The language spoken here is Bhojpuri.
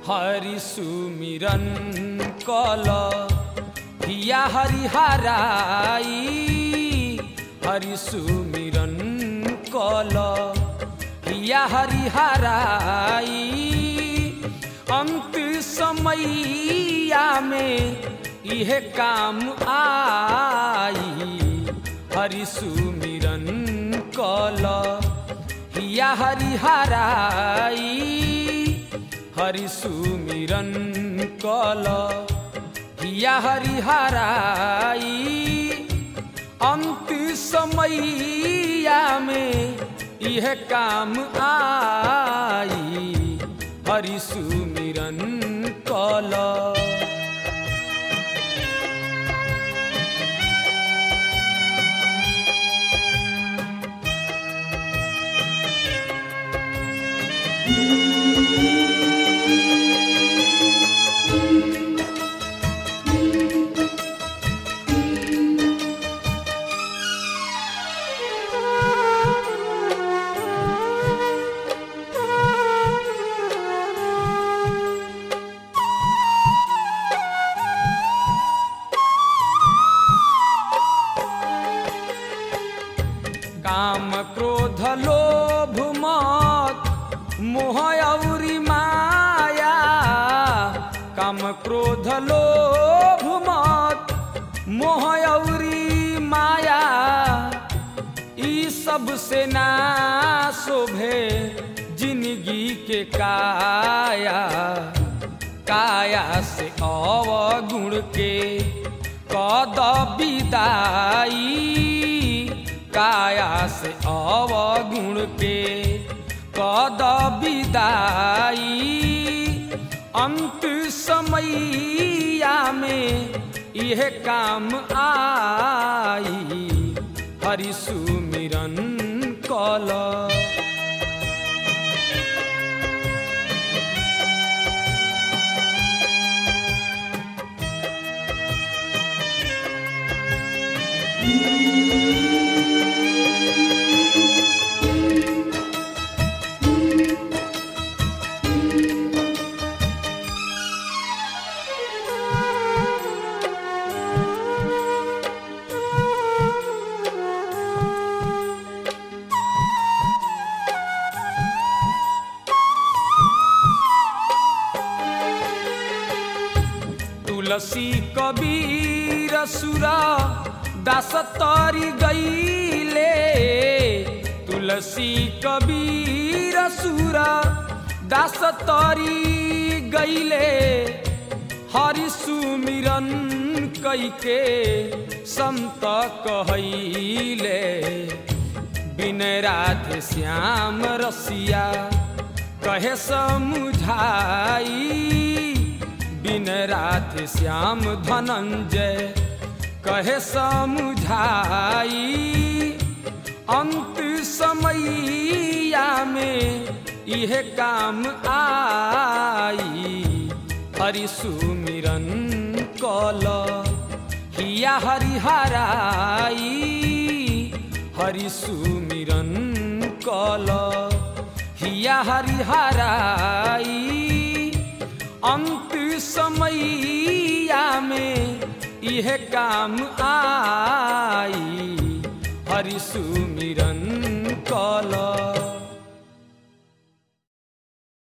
हरि सुमिरन कल हिया हरिहराई हरि सुमिरन कल हिया हरिहराई अंत समैया में इहे काम आई हरि सुमिरन कल हिया हरिहराई हरि सुमिरन कल हिया हरिहराई अंत समैया में यह काम आई हरि सुमिरन कल काम क्रोध लोभ मत मोह औरी माया काम क्रोध लोभ मत मोह औरी माया ई सब से ना शोभे जिंदगी के काया काया से अवगुण के कद विदाई काया से अवगुण के कद विदाई अंत समैया में यह काम आई हरि सुमिरन कल तुलसी कबीर सुरा दास तरी गईले तुलसी कबीर सुरा दास तरी गईले हरि सुमिरन कैके संत कहैले बिन राधे श्याम रसिया कहे समुझाई बिन राधे श्याम धनंजय कहे समुझाई अंत समैया में यह काम आई हरि सुमिरन कल हिया हरिहराई हरि सुमिरन कल हिया हरिहराई अंत समैया में यह काम आई हरि सुमिरन कल